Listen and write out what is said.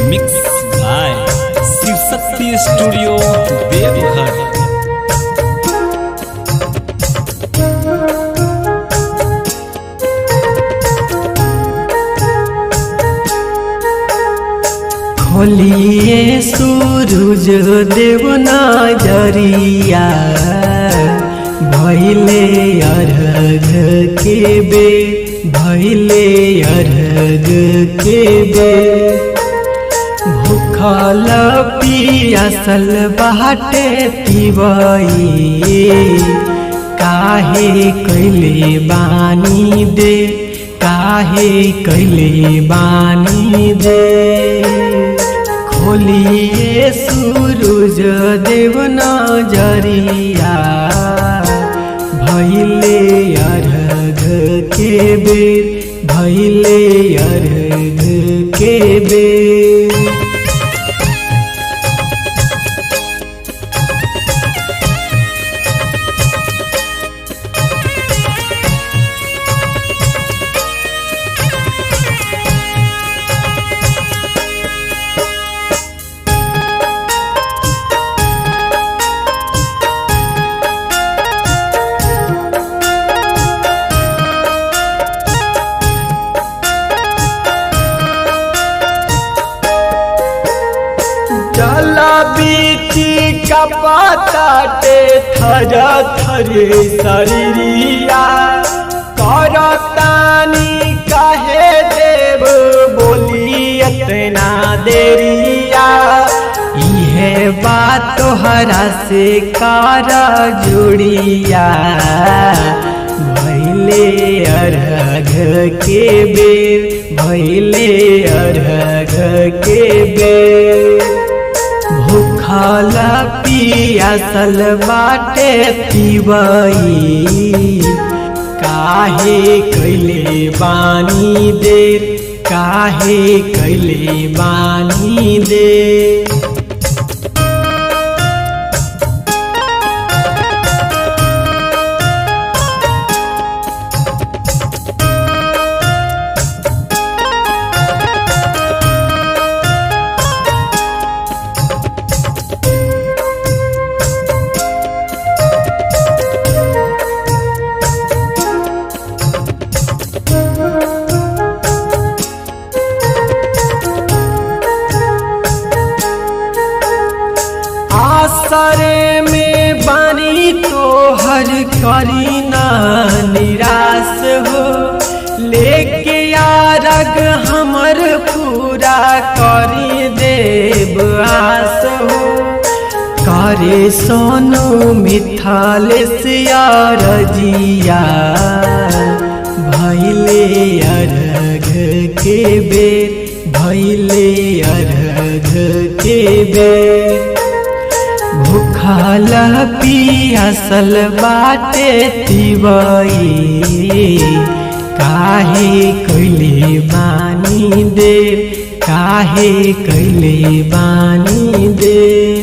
mix by Shivshakti studio Deoghar खोलिए सूरज देव नजरिया भैले अर्घ के बे भैले अर्घ के बे भूखल पियासल बाटे पिबई काहे कैले बानी दे काहे कैले बानी दे खोलिए सूरज देव नजरिया भैले अर्घ के बेर भैले अर्घ के बेर जला बीची कपाताटे थर थरे शरीरिया करतानी कहे देव बोली इतना देरिया इहे बात तोहरा से कार जुड़िया भैले अर्घ के बेर भैले अर्घ के बेर भूखल पियासल बाटे पिबई काहे कैले बानी देर काहे कैले बानी देर आसरे में बानी तो हर करी ना निराश हो लेके यारग हमर पूरा करी देव आस हो करे सोनू मिथाल सियारजिया भैले अर्घ के बेर भैले अर्घ के बेर भूखल पियासल बाटे तिबई काहे कैले बानी देर काहे कैले बानी देर